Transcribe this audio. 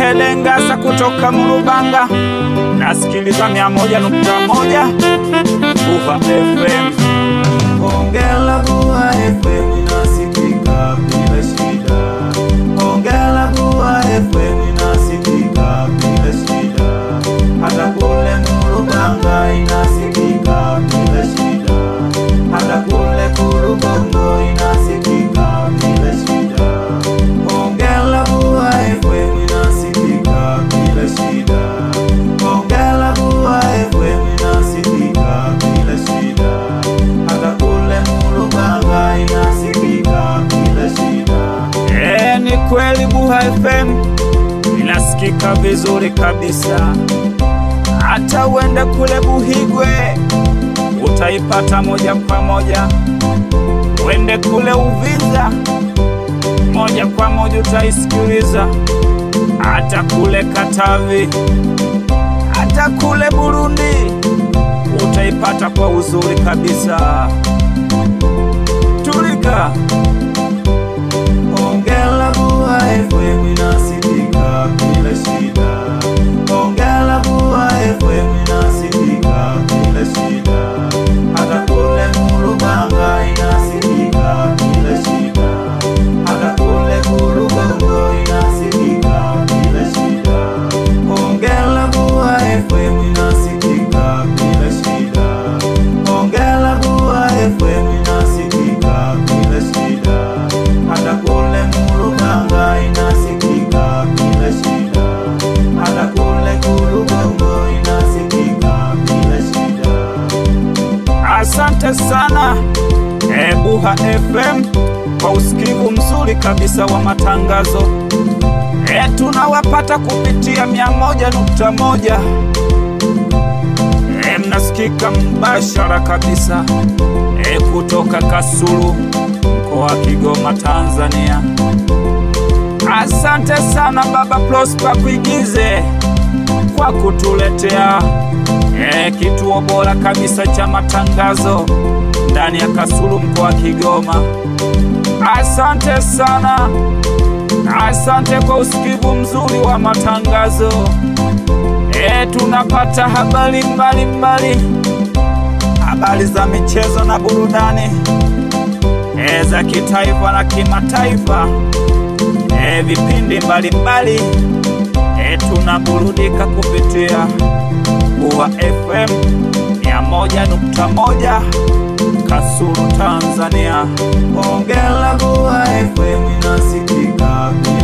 Dede Ngasa kutoka Murubanga, nasikiliza mia moja nukta moja Buha FM. Hongera Buha FM inasikika bila shida. Hongera Buha FM inasikika bila shida. Hata kule Murubanga inasikika bila shida. Hata kule Kurubongo inasikika bila shida. Hongera Buha FM inasikika bila shida. Hongera Buha FM inasikika bila shida. Hata kule Murubanga inasikika bila shida. E, ni kweli Buha FM inasikika vizuri kabisa. Hata uende kule Buhigwe utaipata moja kwa moja, uende kule Uvinza moja kwa moja utaisikiliza, hata kule Katavi, hata kule Burundi utaipata kwa uzuri kabisa. Tulika Hongera Buha FM inasikika bila shida. Hongera Buha FM inasikika bila shida. Hata kule Murubanga inasikika bila shida. Hata kule Kurubongo inasikika bila shida. Hongera Buha FM inasikika bila shida. Hongera Buha FM inasikika bila shida. Hata kule Murubanga inasikika bila shida. Hata kule Kurubongo inasikika bila shida. Asante sana e, Buha FM kwa usikivu mzuri kabisa wa matangazo e, tunawapata kupitia mia moja nukta moja e, mnasikika mbashara kabisa e, kutoka Kasulu mkoa wa Kigoma Tanzania. Asante sana Baba Prosper Kuigize kwa kutuletea e, kituo bora kabisa cha matangazo ndani ya Kasulu mkoa wa Kigoma. Asante sana, asante kwa usikivu mzuri wa matangazo e, tunapata habari mbalimbali, habari za michezo na burudani e, za kitaifa na kimataifa e, vipindi mbalimbali e, tunaburudika kupitia Buha FM mia moja nukta moja Kasulu Tanzania. Hongera Buha FM inasikika bila